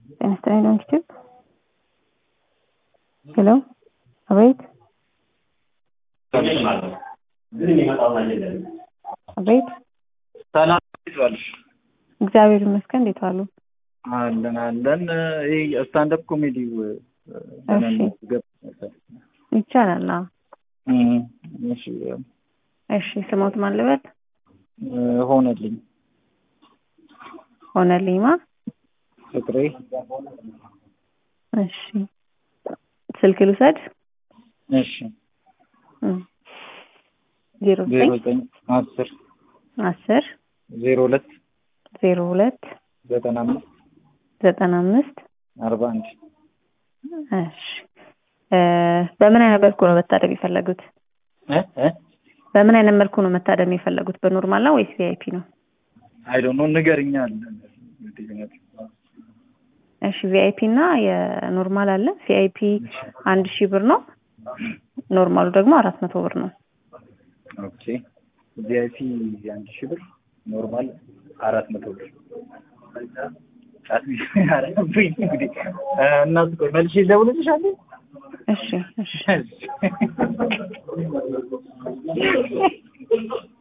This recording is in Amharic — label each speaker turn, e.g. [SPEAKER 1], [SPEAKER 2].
[SPEAKER 1] ጤና ይስጥልኝ ዶንኪ ሄሎ አቤት አቤት
[SPEAKER 2] ሰላም እንዴት ዋልሽ?
[SPEAKER 1] እግዚአብሔር ይመስገን እንዴት ዋሉ
[SPEAKER 2] አለን አለን። ይህ ስታንዳፕ ኮሜዲው ለመመዝገብ ነበር።
[SPEAKER 1] ይቻላል አዎ
[SPEAKER 2] እም፣ እሺ
[SPEAKER 1] እሺ ስሞት ማን ልበል
[SPEAKER 2] እ፣ ሆነልኝ
[SPEAKER 1] ሆነልኝማ
[SPEAKER 2] ፍቅሬ
[SPEAKER 1] እሺ ስልክ ልውሰድ
[SPEAKER 2] እሺ
[SPEAKER 1] እም፣ ዜሮ
[SPEAKER 2] ዜሮ
[SPEAKER 1] ዘጠኝ
[SPEAKER 2] ዘጠኝ አስር
[SPEAKER 1] አስር
[SPEAKER 2] ዜሮ ሁለት
[SPEAKER 1] ዜሮ ሁለት
[SPEAKER 2] ዘጠና አምስት
[SPEAKER 1] ዘጠና አምስት
[SPEAKER 2] አርባ አንድ
[SPEAKER 1] እሺ እ፣ በምን አይነት መልኩ ነው መታደም የፈለጉት?
[SPEAKER 2] እ እ
[SPEAKER 1] በምን አይነት መልኩ ነው መታደም የፈለጉት? በኖርማል ነው ወይስ ቪአይፒ ነው?
[SPEAKER 2] አይ ዶንት ኖ ንገርኛ አለ
[SPEAKER 1] እሺ ቪአይፒ እና የኖርማል አለ። ቪአይፒ አንድ ሺህ ብር ነው። ኖርማሉ ደግሞ አራት መቶ ብር ነው።
[SPEAKER 2] ኦኬ ቪአይፒ አንድ ሺህ ብር ኖርማል አራት መቶ ብር ጫት ያረብኝ እንግዲህ እ፣ እናት ቆይ መልሼ ልደውልልሻለሁ
[SPEAKER 1] እሺ እሺ
[SPEAKER 2] እሺ